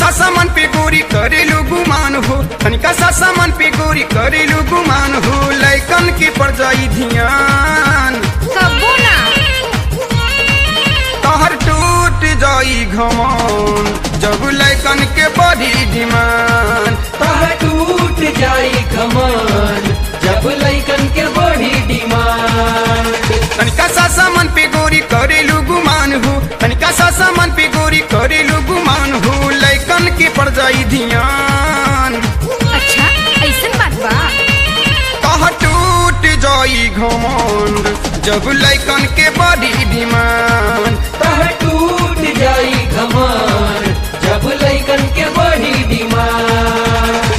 सा सामान पे गोरी करेलू गुमान हो तनिका सा सामान पे गोरी करेलू गुमान हो लैकन के पड़ जाई ध्यान कबो ना तहर टूट जाई घमौन जब लैकन के बड़ी डिमांड तह टूट जाई कमान जब लैकन के बड़ी डिमांड तनिका सा सामान पे गोरी करेलू गुमान हो तनिका सा सामान पे गोरी करेलू गुमान हो लैकन के पड़ जाई ध्यान अच्छा ऐसन बात बा कह टूट जाई घमंड जब लैकन के बड़ी डिमांड तह टूट जाई कमान जब लैकन के बड़ी डिमांड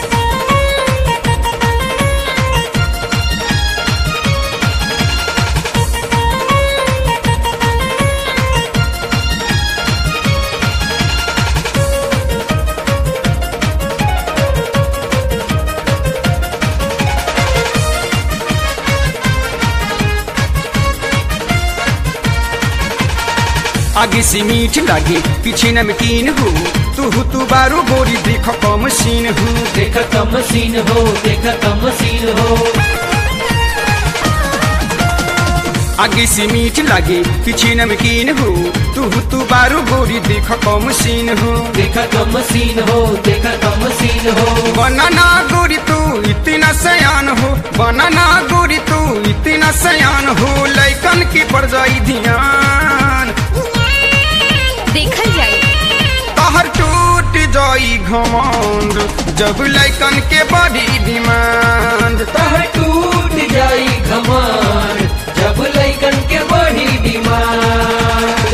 आगे से मीठ लागे पीछे नमकीन हो तू तू बारू गोरी देख कम सीन हो देख कम सीन हो देख कम सीन हो आगे से मीठ लागे पीछे नमकीन हो तू तू बारू गोरी देख कम सीन हो देख कम सीन हो देख कम सीन हो बनाना गोरी तू इतना सयान हो बनाना गोरी तू इतना सयान हो लैकन की पड़ जाई ध्यान देखल जाए कहर टूट जाई घमंड जब लैकन के बड़ी डिमांड तह टूट जाई कमान जब लैकन के बड़ी डिमांड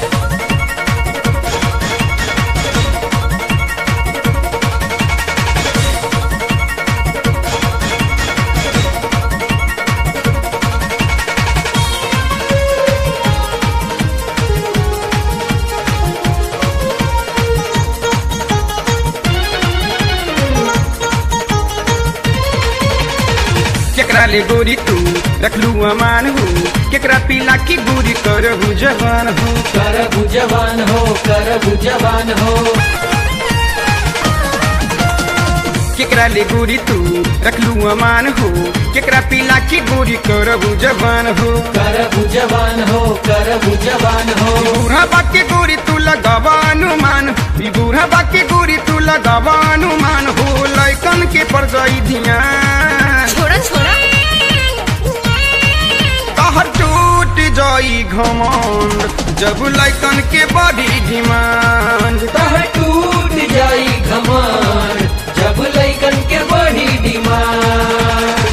केकरा ले गोरी तू रखलू अमान हो केकरा पीला की गोरी करहु जवान हो कर जवान हो कर जवान हो केकरा ले गोरी तू रखलू अमान हो केकरा पीला की गोरी करहु जवान हो कर जवान हो कर जवान हो बूढ़ा बाकी गोरी तू लगावा अनुमान ई बूढ़ा बाकी गोरी तू लगावा अनुमान हो लैकन के पड़ जाई ध्यान छोड़ा छोड़ा कहर टूट जाई घमंड जब लैकन के बड़ी डिमांड तह टूट जाई घमान जब लैकन के बड़ी डिमांड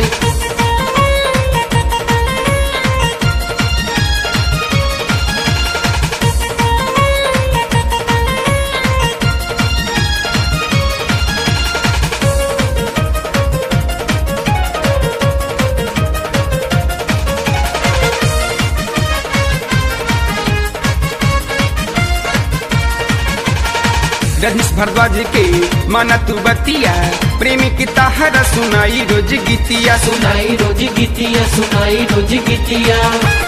रजनीश भारद्वाज के माना तू बतिया प्रेमी की ताहरा सुनाई रोज गीतिया सुनाई रोज गीतिया सुनाई रोज गीतिया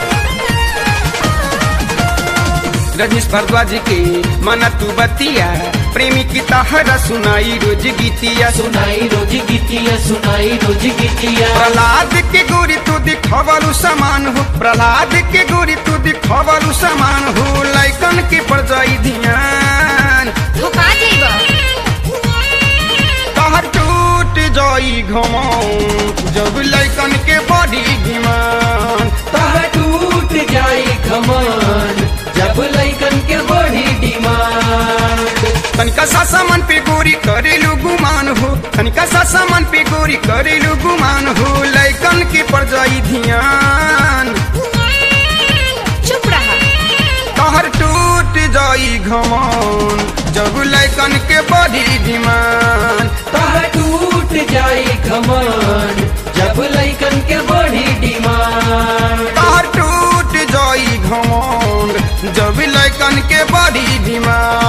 रजनीश भारद्वाज के माना तू बतिया प्रेमी की ताहरा सुनाई रोज गीतिया सुनाई रोज गीतिया सुनाई रोज गीतिया प्रहलाद के गोरी तू दिखवलू समान हो प्रहलाद के गोरी तू दिखवलू समान हो लैकन के पड़ जाई ध्यान धोखा जाइबा कहर टूट जाई घमौन जब लैकन के बड़ी डिमांड तह टूट जाई घमान जब लैकन के बड़ी डिमांड तनिका सा सामान पे गोरी करेलू गुमान हो तनिका सा सामान पे गोरी करेलू गुमान हो लैकन के पड़ जाई ध्यान चुप रहा कहर टूट जाई घमौन जब लैकन के बड़ी डिमांड तह टूट जाई घमान जब लैकन के बड़ी डिमांड कहर टूट जाई घमौन जब लैकन के बड़ी डिमांड